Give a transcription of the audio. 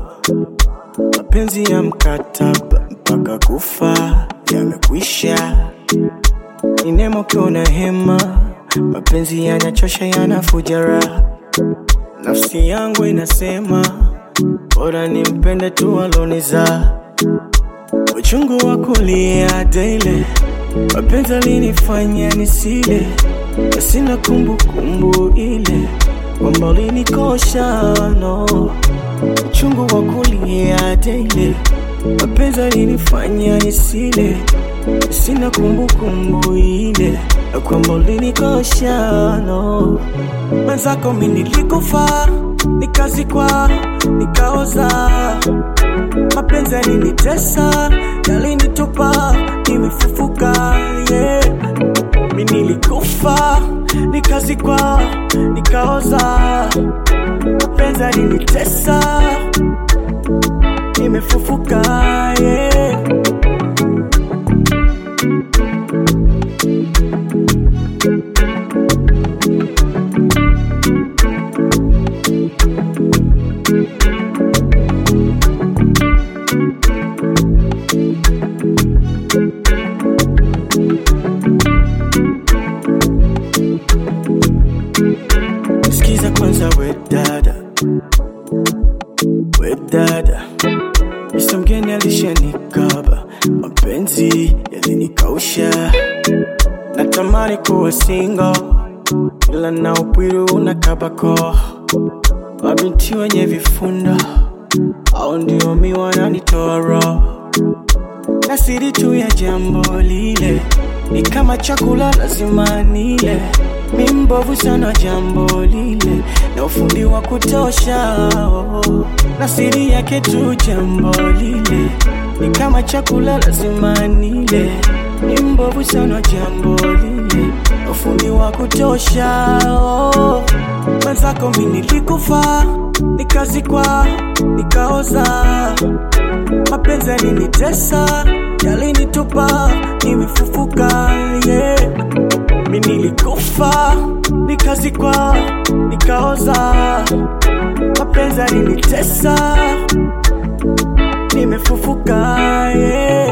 mapenzi ya mkataba mpaka kufa yamekwisha. Ni neema ukiwa na hema, mapenzi yanachosha, yanafuja raha. Nafsi yangu inasema bora nimpende tu aloniza uchungu wa kulia daily, mapenzi alinifanya nisile, na sina kumbukumbu ile kwamba ulinikosha no. Uchungu wa kulia daily, mapenzi alinifanya nisile, na sina kumbukumbu ile na kwamba ulinikosha no. Mwenzako mi nilikufa, nikazikwa, nikaoza mapenzi yalinitesa, yalinitupa, nimefufuka yeah. Mi nilikufa, nikazikwa, nikaoza, mapenzi yalinitesa, nimefufuka yeah. Sikiza kwanza we dada, we dada, Mr. mgeni alishanikaba, mapenzi yalinikausha, natamani kuwa single, ila na upwiru unakabako, mabinti wenye vifundo au ndio mi wananitoa roho na siri tu ya jambo lile ni kama chakula lazima nile. Mi mbovu sana jambo lile na ufundi wa kutosha oh. na siri yake tu jambo lile ni kama chakula lazima nile. Mi mbovu sana jambo lile na ufundi wa kutosha oh. Mwenzako mi nilikufa, nikazikwa, nikaoza mapenzi yalinitesa, yalinitupa, nimefufuka yeah. Mi nilikufa, nikazikwa, nikaoza, mapenzi yalinitesa, nimefufuka yeah.